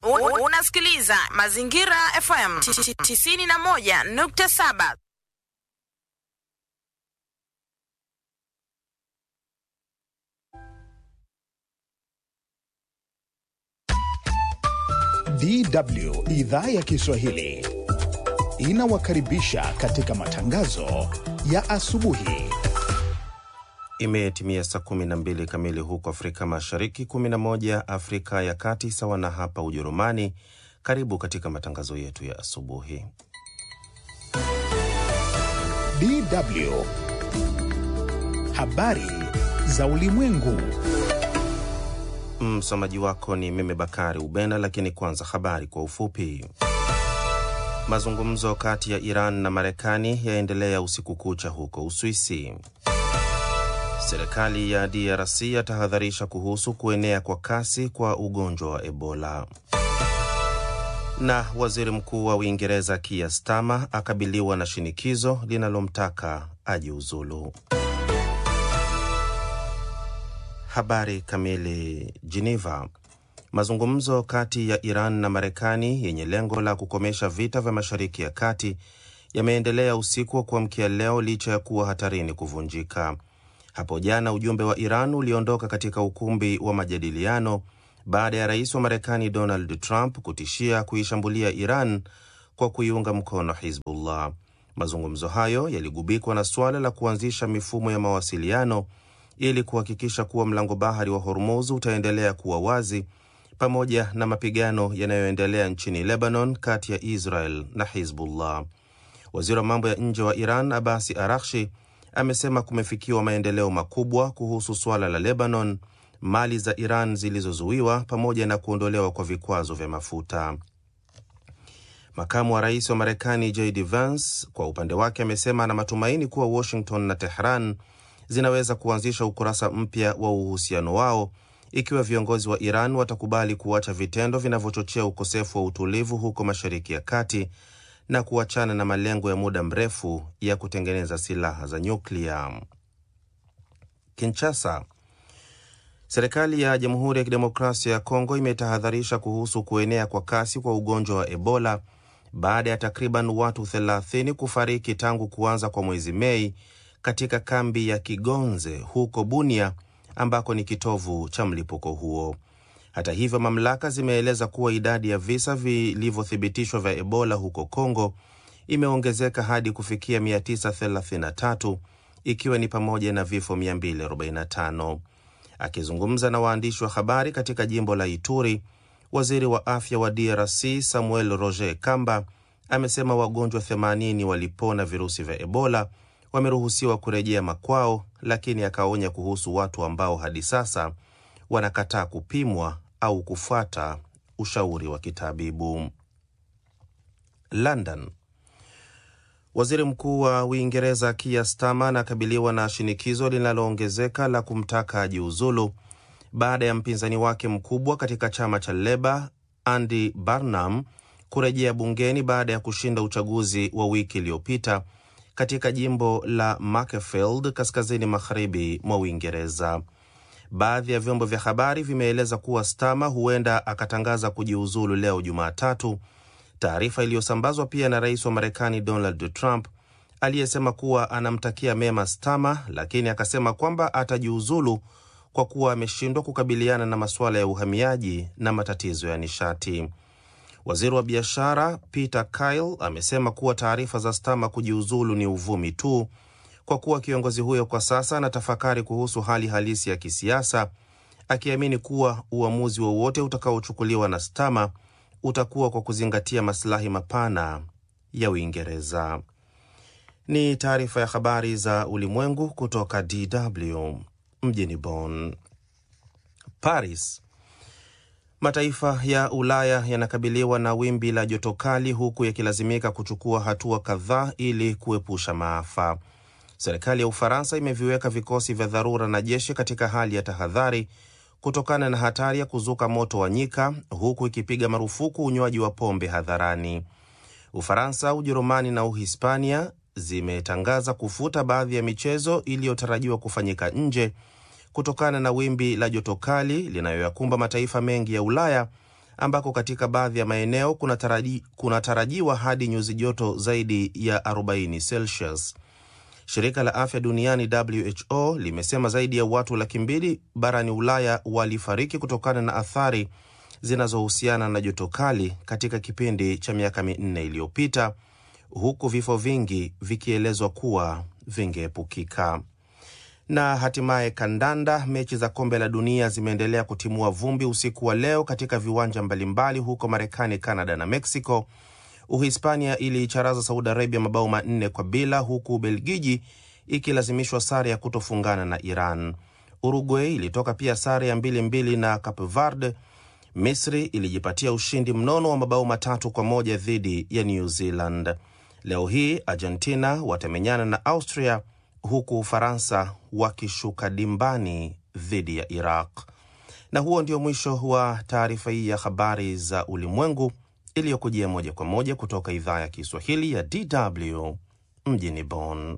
Un- Unasikiliza Mazingira FM 91.7. DW idhaa ya Kiswahili inawakaribisha katika matangazo ya asubuhi. Imetimia saa 12 kamili huko Afrika Mashariki, 11 Afrika ya Kati, sawa na hapa Ujerumani. Karibu katika matangazo yetu ya asubuhi. DW habari za ulimwengu. Msomaji wako ni mimi Bakari Ubena, lakini kwanza habari kwa ufupi. Mazungumzo kati ya Iran na Marekani yaendelea usiku kucha huko Uswisi. Serikali ya DRC yatahadharisha kuhusu kuenea kwa kasi kwa ugonjwa wa Ebola. Na waziri mkuu wa Uingereza Keir Starmer akabiliwa na shinikizo linalomtaka ajiuzulu. Habari kamili. Geneva. Mazungumzo kati ya Iran na Marekani yenye lengo la kukomesha vita vya Mashariki ya Kati yameendelea usiku wa kuamkia leo licha ya kuwa hatarini kuvunjika. Hapo jana ujumbe wa Iran uliondoka katika ukumbi wa majadiliano baada ya rais wa Marekani Donald Trump kutishia kuishambulia Iran kwa kuiunga mkono Hizbullah. Mazungumzo hayo yaligubikwa na suala la kuanzisha mifumo ya mawasiliano ili kuhakikisha kuwa mlango bahari wa Hormuz utaendelea kuwa wazi pamoja na mapigano yanayoendelea nchini Lebanon kati ya Israel na Hizbullah. Waziri wa mambo ya nje wa Iran Abasi Arakshi amesema kumefikiwa maendeleo makubwa kuhusu suala la Lebanon, mali za Iran zilizozuiwa pamoja na kuondolewa kwa vikwazo vya mafuta. Makamu wa rais wa Marekani JD Vance kwa upande wake amesema ana matumaini kuwa Washington na Tehran zinaweza kuanzisha ukurasa mpya wa uhusiano wao ikiwa viongozi wa Iran watakubali kuacha vitendo vinavyochochea ukosefu wa utulivu huko Mashariki ya Kati na kuachana na malengo ya muda mrefu ya kutengeneza silaha za nyuklia. Kinshasa. Serikali ya Jamhuri ya Kidemokrasia ya Kongo imetahadharisha kuhusu kuenea kwa kasi kwa ugonjwa wa Ebola baada ya takriban watu 30 kufariki tangu kuanza kwa mwezi Mei katika kambi ya Kigonze huko Bunia ambako ni kitovu cha mlipuko huo. Hata hivyo, mamlaka zimeeleza kuwa idadi ya visa vilivyothibitishwa vya Ebola huko Kongo imeongezeka hadi kufikia 933 ikiwa ni pamoja na vifo 245. Akizungumza na waandishi wa habari katika jimbo la Ituri, waziri wa afya wa DRC Samuel Roger Kamba amesema wagonjwa 80 walipona virusi vya Ebola wameruhusiwa kurejea makwao, lakini akaonya kuhusu watu ambao hadi sasa wanakataa kupimwa au kufuata ushauri wa kitabibu. London. Waziri Mkuu wa Uingereza Keir Starmer anakabiliwa na shinikizo linaloongezeka la kumtaka ajiuzulu baada ya mpinzani wake mkubwa katika chama cha Leba Andy Burnham kurejea bungeni baada ya kushinda uchaguzi wa wiki iliyopita katika jimbo la Macclesfield kaskazini magharibi mwa Uingereza. Baadhi ya vyombo vya habari vimeeleza kuwa Starmer huenda akatangaza kujiuzulu leo Jumatatu, taarifa iliyosambazwa pia na rais wa Marekani Donald Trump aliyesema kuwa anamtakia mema Starmer, lakini akasema kwamba atajiuzulu kwa kuwa ameshindwa kukabiliana na masuala ya uhamiaji na matatizo ya nishati. Waziri wa biashara Peter Kyle amesema kuwa taarifa za Starmer kujiuzulu ni uvumi tu, kwa kuwa kiongozi huyo kwa sasa anatafakari kuhusu hali halisi ya kisiasa, akiamini kuwa uamuzi wowote utakaochukuliwa na Starmer utakuwa kwa kuzingatia masilahi mapana ya Uingereza. Ni taarifa ya habari za ulimwengu kutoka DW mjini Bonn. Paris. Mataifa ya Ulaya yanakabiliwa na wimbi la joto kali huku yakilazimika kuchukua hatua kadhaa ili kuepusha maafa. Serikali ya Ufaransa imeviweka vikosi vya dharura na jeshi katika hali ya tahadhari kutokana na hatari ya kuzuka moto wa nyika, huku ikipiga marufuku unywaji wa pombe hadharani. Ufaransa, Ujerumani na Uhispania zimetangaza kufuta baadhi ya michezo iliyotarajiwa kufanyika nje kutokana na wimbi la joto kali linayoyakumba mataifa mengi ya Ulaya ambako katika baadhi ya maeneo kunataraji, kunatarajiwa hadi nyuzi joto zaidi ya 40 Celsius. Shirika la afya duniani WHO limesema zaidi ya watu laki mbili barani Ulaya walifariki kutokana na athari zinazohusiana na joto kali katika kipindi cha miaka minne iliyopita, huku vifo vingi vikielezwa kuwa vingeepukika. Na hatimaye kandanda, mechi za kombe la dunia zimeendelea kutimua vumbi usiku wa leo katika viwanja mbalimbali huko Marekani, Canada na Mexico. Uhispania iliicharaza Saudi Arabia mabao manne kwa bila, huku Ubelgiji ikilazimishwa sare ya kutofungana na Iran. Uruguay ilitoka pia sare ya mbili mbili na Cape Verde. Misri ilijipatia ushindi mnono wa mabao matatu kwa moja dhidi ya New Zealand. Leo hii Argentina watamenyana na Austria, huku Ufaransa wakishuka dimbani dhidi ya Iraq. Na huo ndio mwisho wa taarifa hii ya habari za ulimwengu iliyokujia moja kwa moja kutoka idhaa ya Kiswahili ya DW mjini Bonn.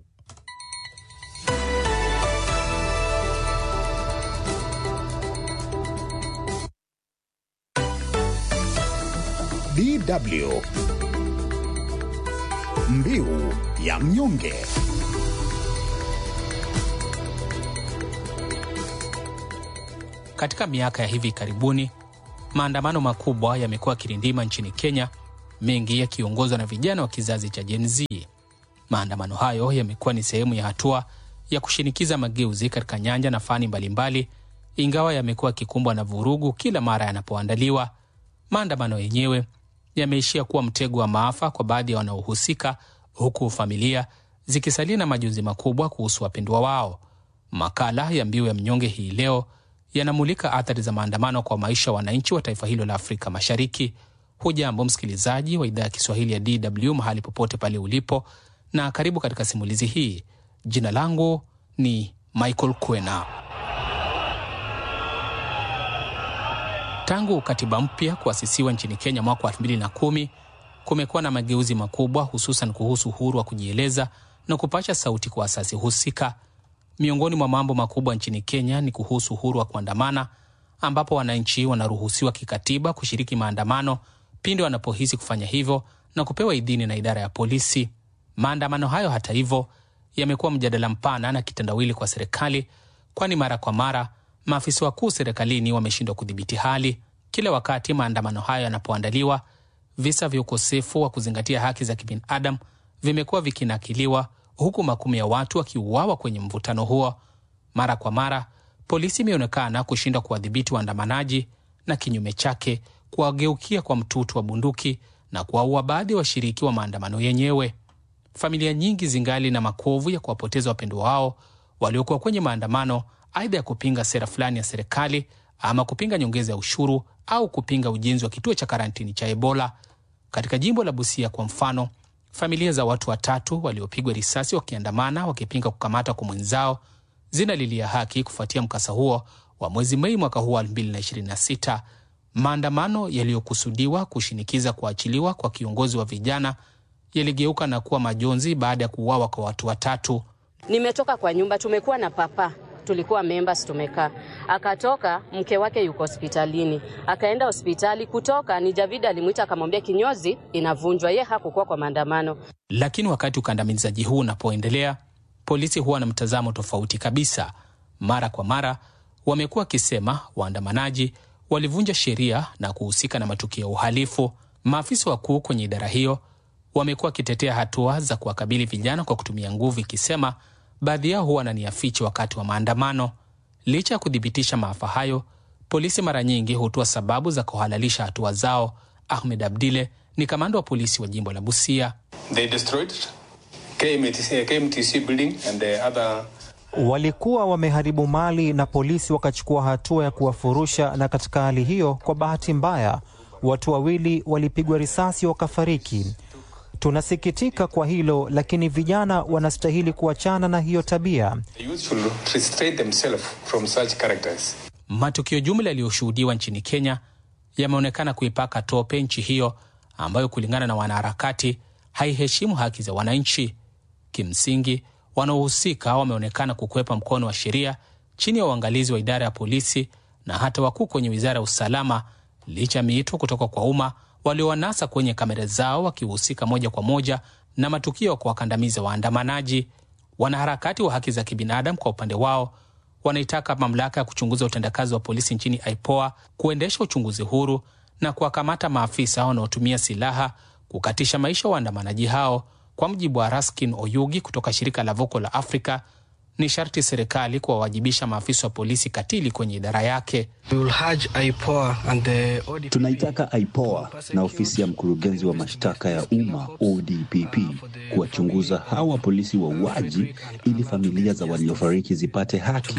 DW Mbiu ya mnyonge. Katika miaka ya hivi karibuni maandamano makubwa yamekuwa kirindima nchini Kenya, mengi yakiongozwa na vijana wa kizazi cha Gen Z. Maandamano hayo yamekuwa ni sehemu ya hatua ya kushinikiza mageuzi katika nyanja na fani mbalimbali, ingawa yamekuwa yakikumbwa na vurugu kila mara yanapoandaliwa. Maandamano yenyewe yameishia kuwa mtego wa maafa kwa baadhi ya wanaohusika, huku familia zikisalia na majonzi makubwa kuhusu wapendwa wao. Makala ya Mbiu ya Mnyonge hii leo yanamulika athari za maandamano kwa maisha ya wananchi wa taifa hilo la Afrika Mashariki. Hujambo msikilizaji wa idhaa ya Kiswahili ya DW mahali popote pale ulipo, na karibu katika simulizi hii. Jina langu ni Michael Kwena. Tangu katiba mpya kuasisiwa nchini Kenya mwaka wa 2010 kumekuwa na mageuzi makubwa, hususan kuhusu uhuru wa kujieleza na kupasha sauti kwa asasi husika. Miongoni mwa mambo makubwa nchini Kenya ni kuhusu uhuru wa kuandamana, ambapo wananchi wanaruhusiwa kikatiba kushiriki maandamano pindi wanapohisi kufanya hivyo na kupewa idhini na idara ya polisi. Maandamano hayo, hata hivyo, yamekuwa mjadala mpana na kitendawili kwa serikali, kwani mara kwa mara maafisa wakuu serikalini wameshindwa kudhibiti hali. Kila wakati maandamano hayo yanapoandaliwa, visa vya ukosefu wa kuzingatia haki za kibinadamu vimekuwa vikinakiliwa huku makumi ya watu wakiuawa kwenye mvutano huo. Mara kwa mara polisi imeonekana kushindwa kuwadhibiti waandamanaji na kinyume chake kuwageukia kwa mtutu wa bunduki na kuwaua baadhi ya washiriki wa maandamano yenyewe. Familia nyingi zingali na makovu ya kuwapoteza wapendwa wao waliokuwa kwenye maandamano, aidha ya kupinga sera fulani ya serikali ama kupinga nyongeza ya ushuru au kupinga ujenzi wa kituo cha karantini cha Ebola. Katika jimbo la Busia kwa mfano, familia za watu watatu waliopigwa risasi wakiandamana wakipinga kukamata kwa mwenzao zinalilia haki kufuatia mkasa huo wa mwezi Mei mwaka huu wa 2026. Maandamano yaliyokusudiwa kushinikiza kuachiliwa kwa kiongozi wa vijana yaligeuka na kuwa majonzi baada ya kuuawa kwa watu watatu. Nimetoka kwa nyumba, tumekuwa na papa, tulikuwa members, tumekaa. Akatoka, mke wake yuko hospitalini, akaenda hospitali. Kutoka ni Javida alimwita akamwambia kinyozi inavunjwa, ye hakukuwa kwa maandamano. Lakini wakati ukandamizaji huu unapoendelea, polisi huwa na mtazamo tofauti kabisa. Mara kwa mara wamekuwa wakisema waandamanaji walivunja sheria na kuhusika na matukio ya uhalifu. Maafisa wakuu kwenye idara hiyo wamekuwa wakitetea hatua za kuwakabili vijana kwa kutumia nguvu, ikisema baadhi yao huwa na nia fiche wakati wa maandamano. Licha ya kuthibitisha maafa hayo, polisi mara nyingi hutoa sababu za kuhalalisha hatua zao. Ahmed Abdile ni kamanda wa polisi wa jimbo la Busia. They destroyed KMTC, KMTC building and the other walikuwa wameharibu mali na polisi wakachukua hatua ya kuwafurusha, na katika hali hiyo, kwa bahati mbaya, watu wawili walipigwa risasi wakafariki. Tunasikitika kwa hilo, lakini vijana wanastahili kuachana na hiyo tabia. the youth should restrain themselves from such characters. Matukio jumla yaliyoshuhudiwa nchini Kenya yameonekana kuipaka tope nchi hiyo ambayo kulingana na wanaharakati haiheshimu haki za wananchi. Kimsingi, wanaohusika wameonekana kukwepa mkono wa sheria chini ya uangalizi wa idara ya polisi na hata wakuu kwenye wizara ya usalama licha ya miito kutoka kwa umma waliowanasa kwenye kamera zao wakihusika moja kwa moja na matukio ya kuwakandamiza waandamanaji. Wanaharakati wa haki za kibinadamu kwa upande wao wanaitaka mamlaka ya kuchunguza utendakazi wa polisi nchini IPOA kuendesha uchunguzi huru na kuwakamata maafisa wanaotumia silaha kukatisha maisha waandamanaji hao. Kwa mujibu wa Raskin Oyugi kutoka shirika la Voco la Afrika, ni sharti serikali kuwawajibisha maafisa wa polisi katili kwenye idara yake. Tunaitaka IPOA na ofisi ya mkurugenzi wa mashtaka ya umma ODPP kuwachunguza hawa polisi wauaji ili familia za waliofariki zipate haki.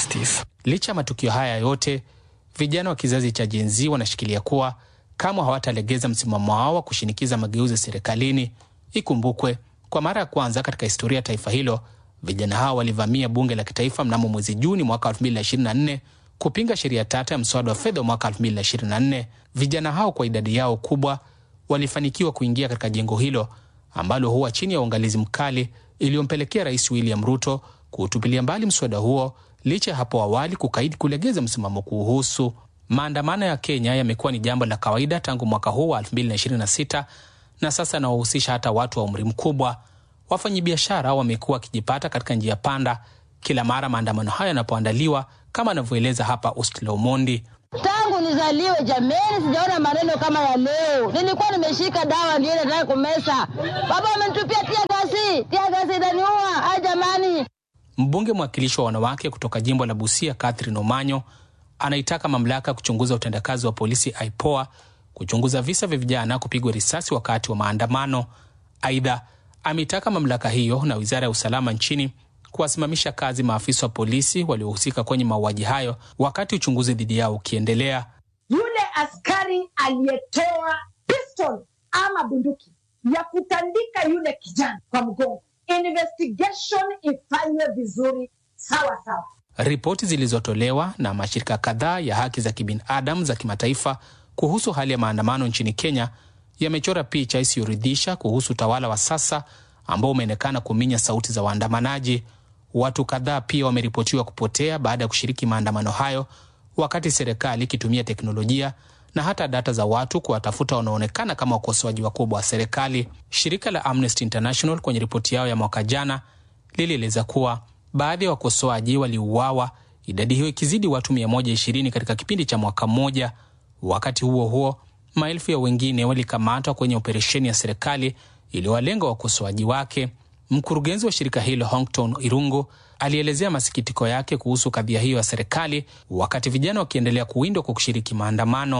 Licha ya matukio haya yote, vijana wa kizazi cha Gen Z wanashikilia kuwa kamwe hawatalegeza msimamo wao wa kushinikiza mageuzi serikalini. Ikumbukwe, kwa mara ya kwanza katika historia ya taifa hilo vijana hao walivamia bunge la kitaifa mnamo mwezi Juni mwaka 2024 kupinga sheria tata ya mswada wa fedha wa mwaka 2024. Vijana hao kwa idadi yao kubwa walifanikiwa kuingia katika jengo hilo ambalo huwa chini ya uangalizi mkali, iliyompelekea Rais William Ruto kuutupilia mbali mswada huo licha ya hapo awali kukaidi kulegeza msimamo kuuhusu. Maandamano ya Kenya yamekuwa ni jambo la kawaida tangu mwaka huu wa 2026 na sasa yanawahusisha hata watu wa umri mkubwa. Wafanyabiashara wamekuwa wakijipata katika njia panda kila mara maandamano hayo yanapoandaliwa, kama anavyoeleza hapa Ustla Omondi. Tangu nizaliwe jameni, sijaona maneno kama ya leo. Nilikuwa nimeshika dawa ndio nataka kumesa, baba amenitupia tia gasi, tia gasi inaniua. Ai jamani! Mbunge mwakilishi wa wanawake kutoka jimbo la Busia, Catherine Omanyo, anaitaka mamlaka ya kuchunguza utendakazi wa polisi IPOA kuchunguza visa vya vijana kupigwa risasi wakati wa maandamano. Aidha, ameitaka mamlaka hiyo na wizara ya usalama nchini kuwasimamisha kazi maafisa wa polisi waliohusika kwenye mauaji hayo wakati uchunguzi dhidi yao ukiendelea. Yule askari aliyetoa pistol ama bunduki ya kutandika yule kijana kwa mgongo, investigation ifanywe vizuri sawa sawa. Ripoti zilizotolewa na mashirika kadhaa ya haki za kibinadamu za kimataifa kuhusu hali ya maandamano nchini Kenya yamechora picha isiyoridhisha kuhusu utawala wa sasa ambao umeonekana kuminya sauti za waandamanaji. Watu kadhaa pia wameripotiwa kupotea baada ya kushiriki maandamano hayo, wakati serikali ikitumia teknolojia na hata data za watu kuwatafuta wanaoonekana kama wakosoaji wakubwa wa serikali. Shirika la Amnesty International kwenye ripoti yao ya mwaka jana lilieleza kuwa baadhi ya wakosoaji waliuawa, idadi hiyo ikizidi watu 120 katika kipindi cha mwaka mmoja. Wakati huo huo, maelfu ya wengine walikamatwa kwenye operesheni ya serikali iliyowalenga wakosoaji wake. Mkurugenzi wa shirika hilo Hongton Irungu alielezea masikitiko yake kuhusu kadhia hiyo ya serikali, wakati vijana wakiendelea kuwindwa kwa kushiriki maandamano.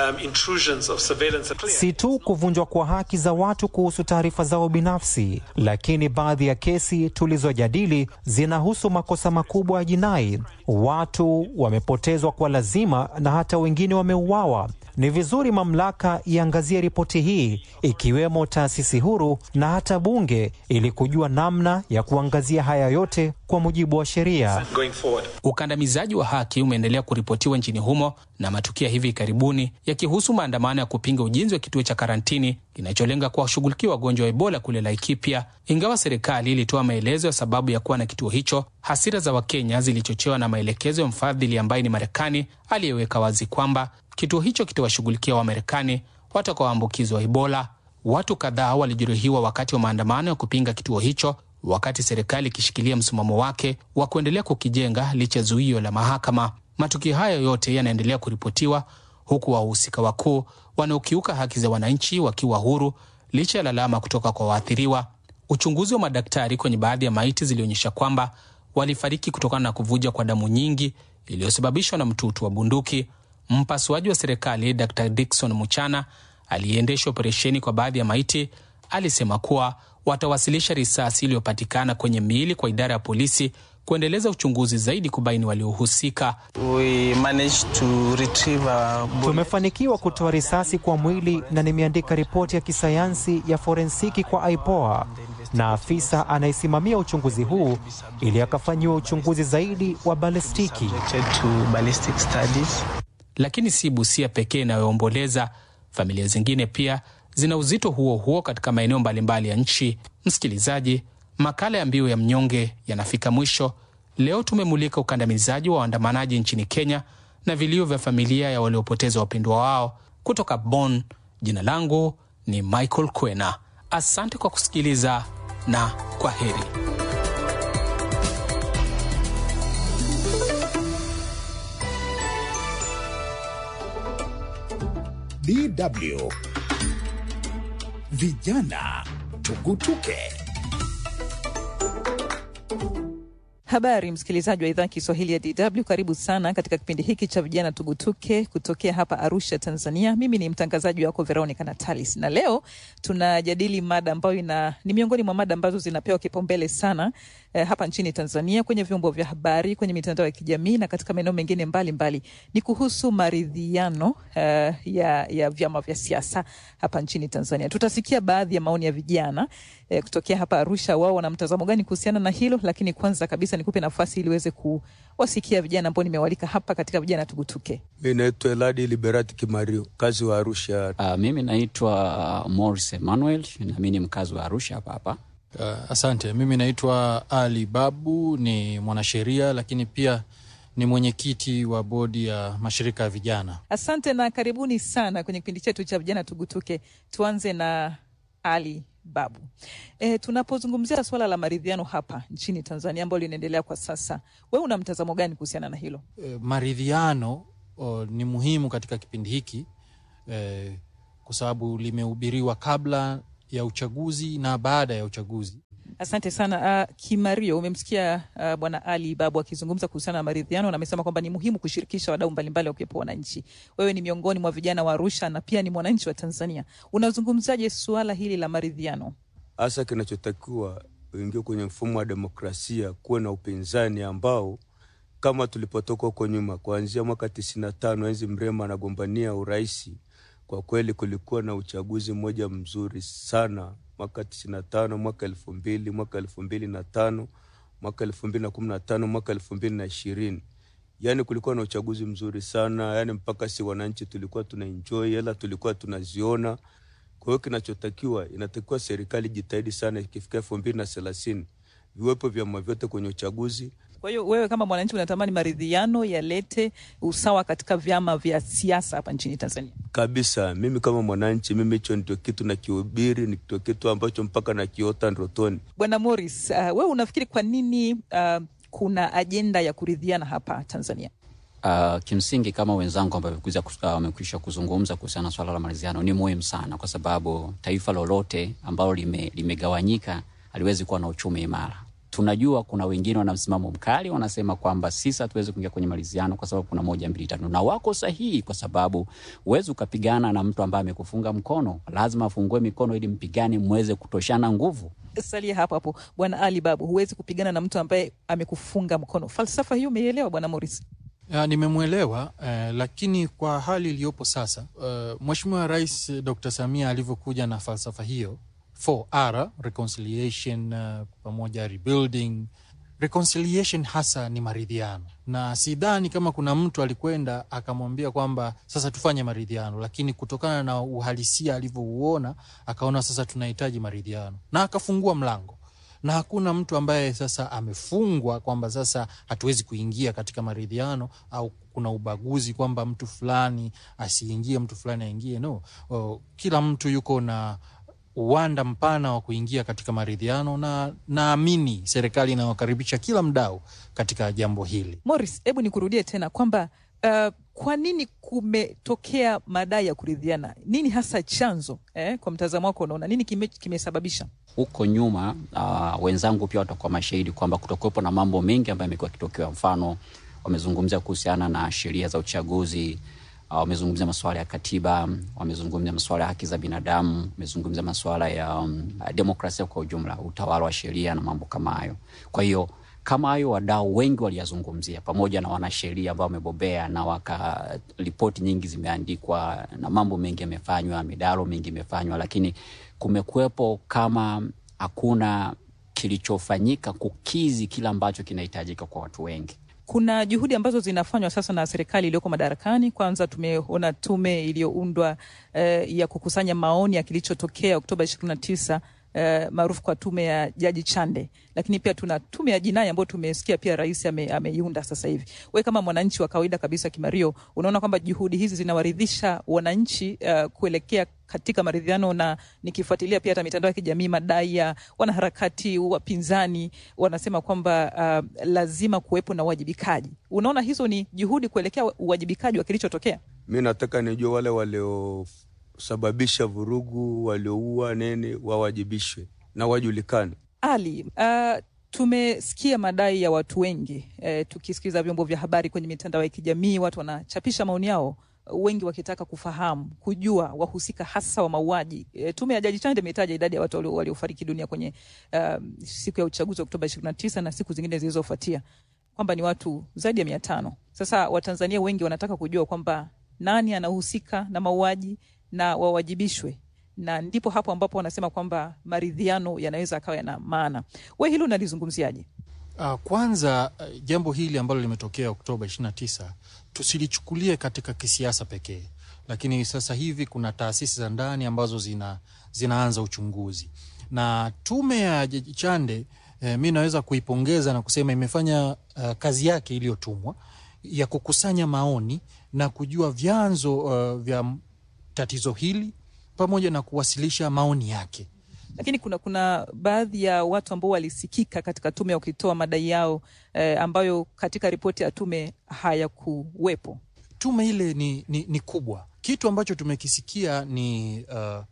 Um, si tu kuvunjwa kwa haki za watu kuhusu taarifa zao binafsi, lakini baadhi ya kesi tulizojadili zinahusu makosa makubwa ya jinai. Watu wamepotezwa kwa lazima na hata wengine wameuawa. Ni vizuri mamlaka iangazie ripoti hii, ikiwemo taasisi huru na hata bunge, ili kujua namna ya kuangazia haya yote kwa mujibu wa sheria. Ukandamizaji wa haki umeendelea kuripotiwa nchini humo na matukio hivi karibuni yakihusu maandamano ya kupinga ujenzi wa kituo cha karantini kinacholenga kuwashughulikia wagonjwa wa Ebola kule Laikipia. Ingawa serikali ilitoa maelezo ya sababu ya kuwa na kituo hicho, hasira za Wakenya zilichochewa na maelekezo ya mfadhili ambaye ni Marekani aliyeweka wazi kwamba kituo hicho kitawashughulikia Wamarekani watakaoambukizwa Ebola. Watu kadhaa walijeruhiwa wakati wa maandamano ya kupinga kituo hicho, wakati serikali ikishikilia msimamo wake wa kuendelea kukijenga licha ya zuio la mahakama. Matukio hayo yote yanaendelea kuripotiwa huku wahusika wakuu wanaokiuka haki za wananchi wakiwa huru licha ya lalama kutoka kwa waathiriwa. Uchunguzi wa madaktari kwenye baadhi ya maiti zilionyesha kwamba walifariki kutokana na kuvuja kwa damu nyingi iliyosababishwa na mtutu wa bunduki. Mpasuaji wa serikali Dr Dickson Muchana aliyeendesha operesheni kwa baadhi ya maiti alisema kuwa watawasilisha risasi iliyopatikana kwenye miili kwa idara ya polisi kuendeleza uchunguzi zaidi kubaini waliohusika. Tumefanikiwa kutoa risasi kwa mwili na nimeandika ripoti ya kisayansi ya forensiki kwa IPOA na afisa anayesimamia uchunguzi huu ili akafanyiwa uchunguzi zaidi wa balistiki. Lakini si Busia pekee inayoomboleza. Familia zingine pia zina uzito huo huo katika maeneo mbalimbali ya nchi. Msikilizaji, makala ya Mbiu ya Mnyonge yanafika mwisho. Leo tumemulika ukandamizaji wa waandamanaji nchini Kenya na vilio vya familia ya waliopoteza wapendwa wao. Kutoka Bonn, jina langu ni Michael Kwena. Asante kwa kusikiliza na kwa heri. DW Vijana Tugutuke. Habari msikilizaji wa idhaa Kiswahili ya DW, karibu sana katika kipindi hiki cha vijana tugutuke kutokea hapa Arusha, Tanzania. Mimi ni mtangazaji wako Veronica Natalis, na leo tunajadili mada ambayo ina ni miongoni mwa mada ambazo zinapewa kipaumbele sana eh, hapa nchini Tanzania kwenye vyombo vya habari, kwenye mitandao ya kijamii na katika maeneo mengine mbalimbali. Ni kuhusu maridhiano eh, ya, ya vyama vya siasa hapa nchini Tanzania. Tutasikia baadhi ya maoni ya vijana eh, kutokea hapa Arusha, wao wana mtazamo gani kuhusiana na hilo, lakini kwanza kabisa nikupe nafasi ili uweze kuwasikia vijana ambao nimewalika hapa katika vijana tugutuke. Mi naitwa Eladi Liberati Kimario, mkazi wa Arusha. Uh, mimi naitwa uh, Morris Emmanuel na mi ni mkazi wa Arusha hapa hapa. Uh, asante. Mimi naitwa Ali Babu, ni mwanasheria lakini pia ni mwenyekiti wa bodi ya mashirika ya vijana. Asante na karibuni sana kwenye kipindi chetu cha vijana tugutuke. Tuanze na Ali Babu. E, tunapozungumzia swala la maridhiano hapa nchini Tanzania ambalo linaendelea kwa sasa, wewe una mtazamo gani kuhusiana na hilo? E, maridhiano o, ni muhimu katika kipindi hiki e, kwa sababu limehubiriwa kabla ya uchaguzi na baada ya uchaguzi. Asante sana uh, Kimario, umemsikia uh, bwana Ali Babu akizungumza kuhusiana na maridhiano na amesema kwamba ni muhimu kushirikisha wadau mbalimbali wakiwepo wananchi. Wewe ni miongoni mwa vijana wa Arusha na pia ni mwananchi wa Tanzania, unazungumzaje suala hili la maridhiano? Hasa kinachotakiwa uingie kwenye mfumo wa demokrasia, kuwe na upinzani ambao kama tulipotoka huko nyuma, kuanzia mwaka tisini na tano enzi Mrema anagombania uraisi, kwa kweli kulikuwa na uchaguzi mmoja mzuri sana mwaka tisini na tano mwaka elfu mbili mwaka elfu mbili na tano mwaka elfu mbili na kumi na tano mwaka elfu mbili na ishirini yaani kulikuwa na uchaguzi mzuri sana yaani mpaka si wananchi tulikuwa tuna enjoy hela tulikuwa tunaziona kwa hiyo kinachotakiwa inatakiwa serikali jitahidi sana ikifika elfu mbili na thelathini viwepo vyama vyote kwenye uchaguzi Kwa hiyo wewe kama mwananchi unatamani maridhiano yalete usawa katika vyama vya siasa hapa nchini Tanzania? kabisa mimi kama mwananchi mimi hicho ndio kitu nakihubiri ndio kitu ambacho mpaka nakiota ndotoni Bwana Morris, uh, wewe unafikiri kwa nini uh, kuna ajenda ya kuridhiana hapa Tanzania? Uh, kimsingi kama wenzangu ambao wamekwisha uh, kuzungumza kuhusiana na swala la maridhiano ni muhimu sana, kwa sababu taifa lolote ambalo lime, limegawanyika haliwezi kuwa na uchumi imara. Tunajua kuna wengine wana msimamo mkali, wanasema kwamba sisi hatuwezi kuingia kwenye maridhiano kwa sababu kuna moja mbili tatu, na wako sahihi, kwa sababu huwezi ukapigana na mtu ambaye amekufunga mkono. Lazima afungue mikono ili mpigane, mweze kutoshana nguvu. Salia hapo hapo, Bwana Ali Babu, huwezi kupigana na mtu ambaye amekufunga mkono. Falsafa hiyo umeielewa, Bwana Morris? Ya, nimemwelewa eh, lakini kwa hali iliyopo sasa eh, Mheshimiwa Rais Dr. Samia alivyokuja na falsafa hiyo 4R reconciliation, uh, pamoja rebuilding. Reconciliation hasa ni maridhiano, na sidhani kama kuna mtu alikwenda akamwambia kwamba sasa tufanye maridhiano, lakini kutokana na uhalisia alivyouona akaona sasa tunahitaji maridhiano na akafungua mlango na hakuna mtu ambaye sasa amefungwa kwamba sasa hatuwezi kuingia katika maridhiano au kuna ubaguzi kwamba mtu fulani asiingie mtu fulani aingie. No, o, kila mtu yuko na uwanda mpana wa kuingia katika maridhiano, na naamini serikali inawakaribisha kila mdau katika jambo hili. Morris, hebu nikurudie tena kwamba uh, kwa nini kumetokea madai ya kuridhiana? Nini hasa chanzo eh? Kwa mtazamo wako unaona nini kime, kimesababisha huko nyuma? Uh, wenzangu pia watakuwa mashahidi kwamba kutokuwepo na mambo mengi ambayo yamekuwa yakitokea. Mfano, wamezungumzia kuhusiana na sheria za uchaguzi uh, wamezungumzia masuala ya katiba, wamezungumzia masuala ya haki za binadamu, wamezungumzia masuala ya um, demokrasia kwa ujumla, utawala wa sheria na mambo kama hayo. Kwa hiyo kama hayo wadau wengi waliyazungumzia, pamoja na wanasheria ambao wamebobea na waka ripoti nyingi zimeandikwa na mambo mengi yamefanywa, midaro mingi imefanywa, lakini kumekuwepo kama hakuna kilichofanyika kukizi kile ambacho kinahitajika kwa watu wengi. Kuna juhudi ambazo zinafanywa sasa na serikali iliyoko madarakani. Kwanza tumeona tume iliyoundwa eh, ya kukusanya maoni ya kilichotokea Oktoba ishirini na tisa uh, maarufu kwa tume ya Jaji Chande, lakini pia tuna tume ya jinai ambayo tumesikia pia rais ame, ameiunda sasa hivi. We kama mwananchi wa kawaida kabisa Kimario, unaona kwamba juhudi hizi zinawaridhisha wananchi uh, kuelekea katika maridhiano, na nikifuatilia pia hata mitandao ya kijamii, madai ya wanaharakati wapinzani wanasema kwamba uh, lazima kuwepo na uwajibikaji. Unaona hizo ni juhudi kuelekea uwajibikaji wa kilichotokea? Mi nataka nijue wale waliosababisha vurugu, walioua nini, wawajibishwe na wajulikane. Ali, uh, tumesikia madai ya watu wengi eh, tukisikiza vyombo vya habari kwenye mitandao ya kijamii, watu wanachapisha maoni yao wengi wakitaka kufahamu kujua wahusika hasa wa mauaji. E, tume ya Jaji Chande imetaja idadi ya watu waliofariki dunia kwenye uh, siku ya uchaguzi wa Oktoba 29 na siku zingine zilizofuatia kwamba ni watu zaidi ya mia tano. Sasa Watanzania wengi wanataka kujua kwamba nani anahusika na mauaji na wawajibishwe, na ndipo hapo ambapo wanasema kwamba maridhiano yanaweza akawa yana maana. We hilo unalizungumziaje? Uh, kwanza uh, jambo hili ambalo limetokea Oktoba 29 tusilichukulie katika kisiasa pekee, lakini sasa hivi kuna taasisi za ndani ambazo zina, zinaanza uchunguzi na tume ya Jaji Chande eh, mi naweza kuipongeza na kusema imefanya uh, kazi yake iliyotumwa ya kukusanya maoni na kujua vyanzo uh, vya tatizo hili pamoja na kuwasilisha maoni yake lakini kuna kuna baadhi ya watu ambao walisikika katika tume wakitoa madai yao eh, ambayo katika ripoti ya tume hayakuwepo. Tume ile ni, ni, ni kubwa. Kitu ambacho tumekisikia ni, uh,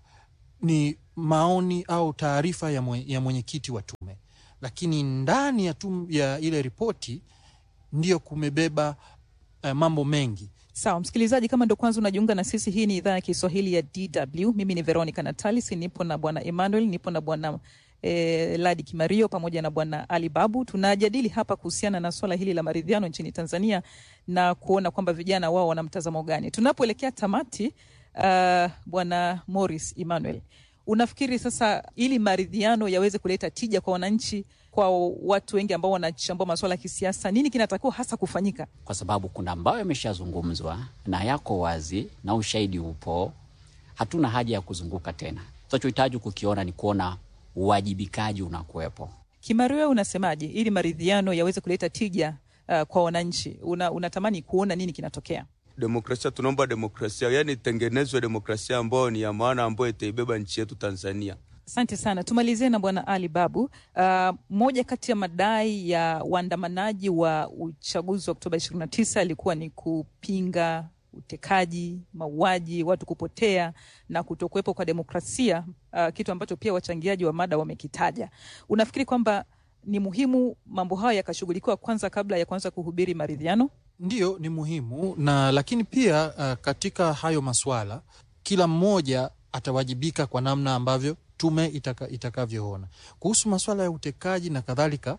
ni maoni au taarifa ya, mwe, ya mwenyekiti wa tume, lakini ndani ya, tum, ya ile ripoti ndiyo kumebeba uh, mambo mengi Sawa msikilizaji, kama ndo kwanza unajiunga na sisi, hii ni idhaa ya Kiswahili ya DW. Mimi ni Veronica Natalis, nipo na bwana Emmanuel, nipo na bwana eh, Ladi Kimario pamoja na bwana Ali Babu. Tunajadili hapa kuhusiana na swala hili la maridhiano nchini Tanzania na kuona kwamba vijana wao wana mtazamo gani. Tunapoelekea tamati, uh, bwana Morris Emmanuel, unafikiri sasa ili maridhiano yaweze kuleta tija kwa wananchi kwa watu wengi ambao wanachambua masuala ya kisiasa, nini kinatakiwa hasa kufanyika? Kwa sababu kuna ambayo yameshazungumzwa na yako wazi na ushahidi upo, hatuna haja ya kuzunguka tena. Tunachohitaji kukiona ni kuona uwajibikaji unakuwepo. Kimario, unasemaje ili maridhiano yaweze kuleta tija uh, kwa wananchi? Una, unatamani kuona nini kinatokea? Demokrasia, tunaomba demokrasia, yani itengenezwe demokrasia ambayo ni ya maana, ambayo itaibeba nchi yetu Tanzania. Asante sana. Tumalizie na bwana Ali Babu. Uh, moja kati ya madai ya waandamanaji wa uchaguzi wa Oktoba 29 ilikuwa ni kupinga utekaji, mauaji, watu kupotea na kutokuwepo kwa demokrasia, uh, kitu ambacho pia wachangiaji wa mada wamekitaja. Unafikiri kwamba ni muhimu mambo hayo yakashughulikiwa kwanza kabla ya kuanza kuhubiri maridhiano? Ndiyo, ni muhimu na lakini pia uh, katika hayo maswala kila mmoja atawajibika kwa namna ambavyo tume itaka, itakavyoona kuhusu masuala ya utekaji na kadhalika.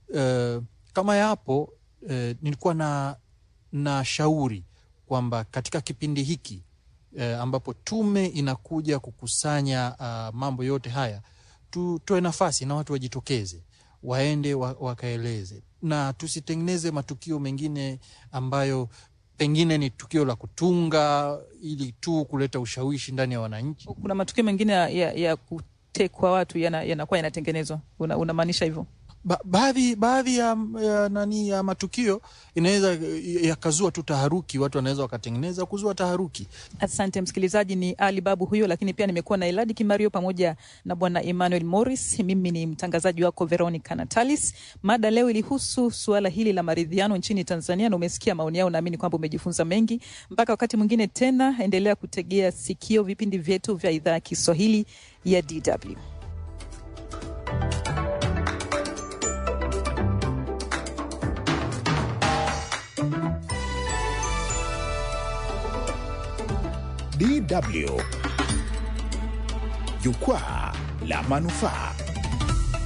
Uh, kama yapo uh, nilikuwa na, na shauri kwamba katika kipindi hiki uh, ambapo tume inakuja kukusanya uh, mambo yote haya tutoe nafasi na watu wajitokeze waende wa, wakaeleze na tusitengeneze matukio mengine ambayo pengine ni tukio la kutunga ili tu kuleta ushawishi ndani ya wananchi. Kuna matukio mengine ya, ya, ya kutekwa watu yanakuwa yana yanatengenezwa, unamaanisha hivyo? Ba, baadhi baadhi ya, ya, nani ya matukio inaweza yakazua tu taharuki, watu wanaweza wakatengeneza kuzua taharuki. Asante msikilizaji, ni Ali Babu huyo, lakini pia nimekuwa na Eladi Kimario pamoja na bwana Emmanuel Morris. Mimi ni mtangazaji wako Veronica Natalis. Mada leo ilihusu suala hili la maridhiano nchini Tanzania, na umesikia maoni yao, naamini kwamba umejifunza mengi. Mpaka wakati mwingine tena, endelea kutegea sikio vipindi vyetu vya idhaa ya Kiswahili ya DW. DW Jukwaa la Manufaa.